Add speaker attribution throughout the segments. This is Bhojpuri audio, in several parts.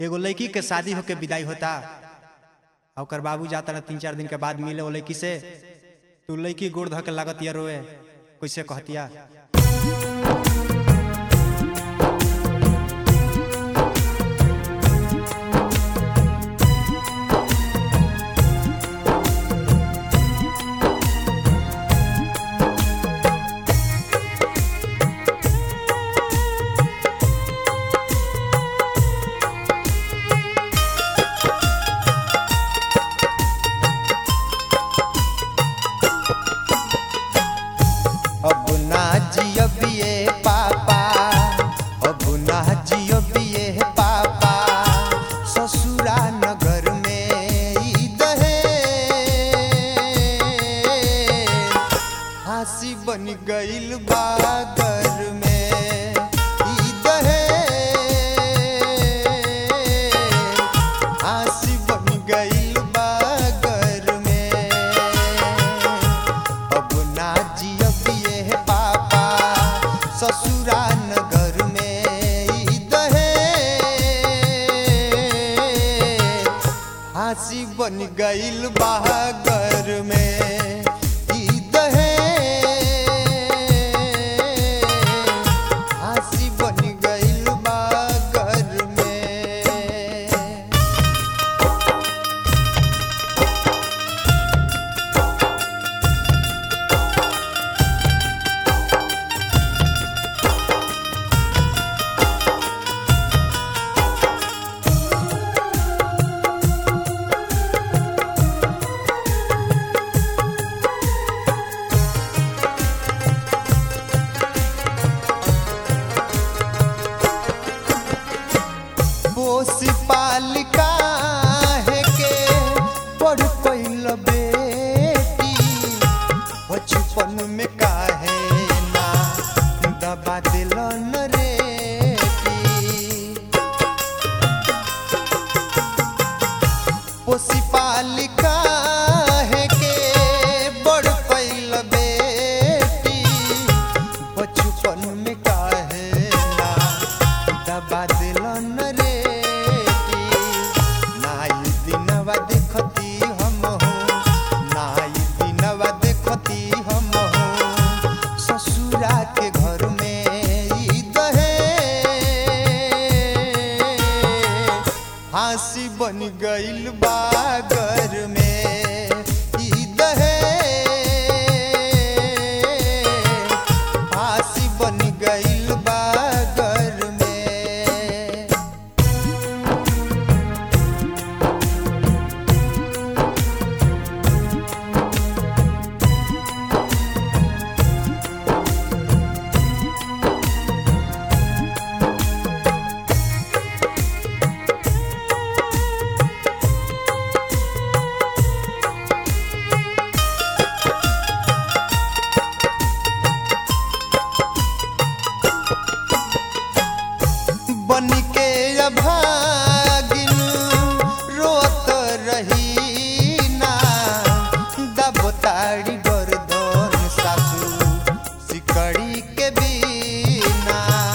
Speaker 1: एगो लड़की के शादी होके विदाई होता आ ओकर बाबू जाता ना तीन चार दिन के बाद मिले वो लड़की से तू लड़की गोड़ धऽ के लागत या रोए कैसे कहतिया
Speaker 2: अब ना जियबिए पापा अब ना जियबिए पापा ससुरा नगर में ई दहे हंसी बन गइल बागर में ई दहे हंसी बन गइल बागर में अब ना जियबिए पापा ससुरा नगर में ई दहे फांसी बन गइल बहागर में ई दहे फांसी बन गइल बहागर में पोसी पालिका है के बड़ पैल बेटी बचपन में काहे ना दबा दिलन रेटी पोसी पालिका है के बड़ पैल बेटी बचपन में काहे ना दबा दिलन रेटी नाई दिनवा देखती हम हो नाई दिनवा देखती हम हो ससुरा के घर में ई दहे फांसी बन गइल बागर में ई दहे फांसी बन गइल बागर में बन के अभागिन रोत रही ना दबताड़ी गर्दन सासू सिकड़ी के बिना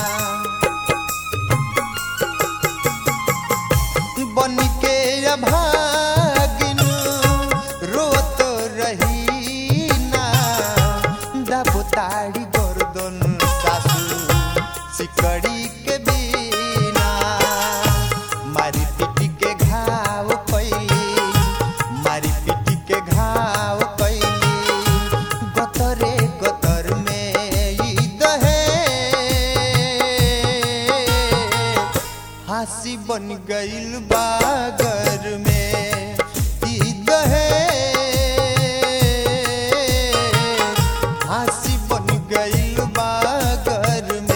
Speaker 2: बन के अभागिन रोत रही ना दबताड़ी गर्दन सासू सिकड़ी के बिना मारी पिटी के घाव कैली मारी पिटी के घाव कैली गतरे गतर में ई दहे फांसी बन गइल बागर में ई दहे फांसी बन गइल बागर में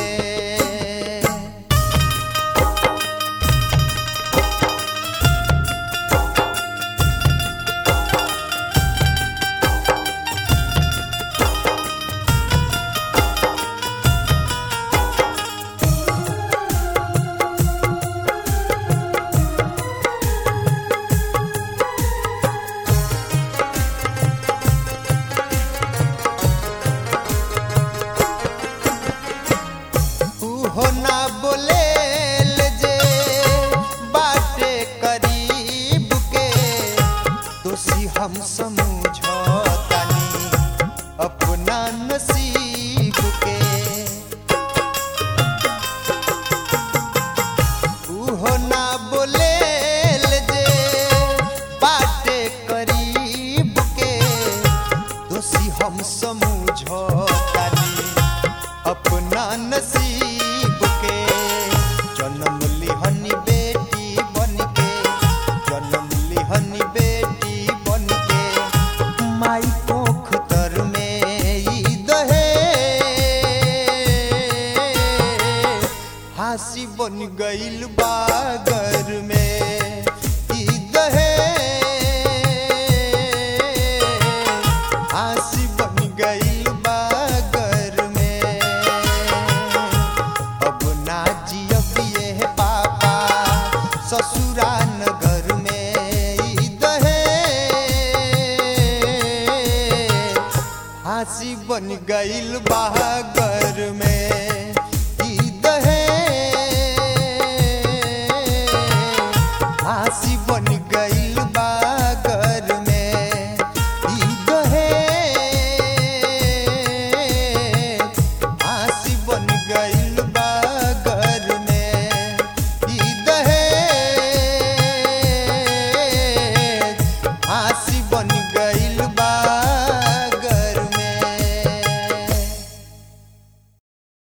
Speaker 2: मथुरा नगर में ई दहे फांसी बन गईल बहागर